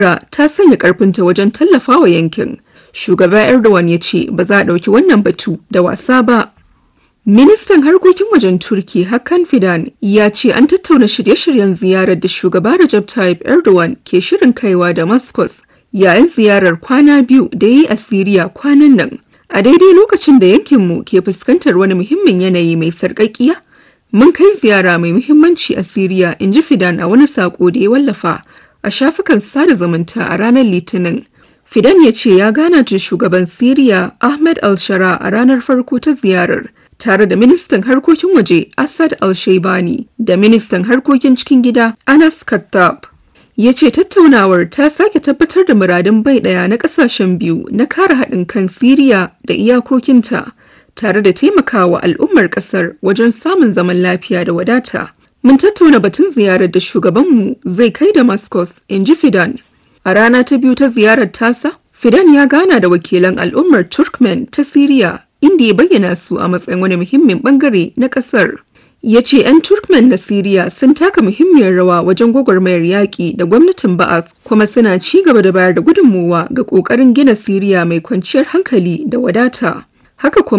ta sanya ƙarfinta wajen tallafawa yankin. Shugaba Erdogan ya ce ba za a ɗauki wannan batu da wasa ba. Ministan harkokin wajen Turki Hakan Fidan ya ce an tattauna shirye-shiryen ziyarar da shugaba Recep Tayyip Erdogan ke shirin kaiwa Damascus yayin ziyarar kwana biyu da ya yi a Siriya kwanan nan. A daidai lokacin da yankinmu ke fuskantar wani muhimmin yanayi mai sarƙaƙiya, mun kai ziyara mai muhimmanci a Siriya, in ji Fidan a wani saƙo da ya wallafa a shafukan sada zumunta a ranar Litinin. Fidan ya ce ya gana da shugaban Siriya Ahmed al-Shara a ranar farko ta ziyarar. tare da ministan harkokin waje Assad al-Shaibani da ministan harkokin cikin gida Anas Kattab. Ya ce tattaunawar ta sake tabbatar da muradun bai ɗaya na ƙasashen biyu na kare haɗin kan Siriya da iyakokinta tare da taimakawa al'ummar ƙasar wajen samun zaman lafiya da wadata. Mun tattauna batun ziyarar da shugabanmu zai kai Damascus, in ji Fidan. A rana ta biyu ta ziyarar tasa, Fidan ya gana da wakilan al'ummar Turkmen ta Siriya inda ya bayyana su a matsayin wani muhimmin bangare na kasar. Ya ce 'yan Turkmen na Siriya sun taka muhimmiyar rawa wajen gwagwarmayar yaƙi da gwamnatin Ba'ath kuma suna ci gaba da bayar da gudunmowa ga ƙoƙarin gina Siriya mai kwanciyar hankali da wadata. Haka kuma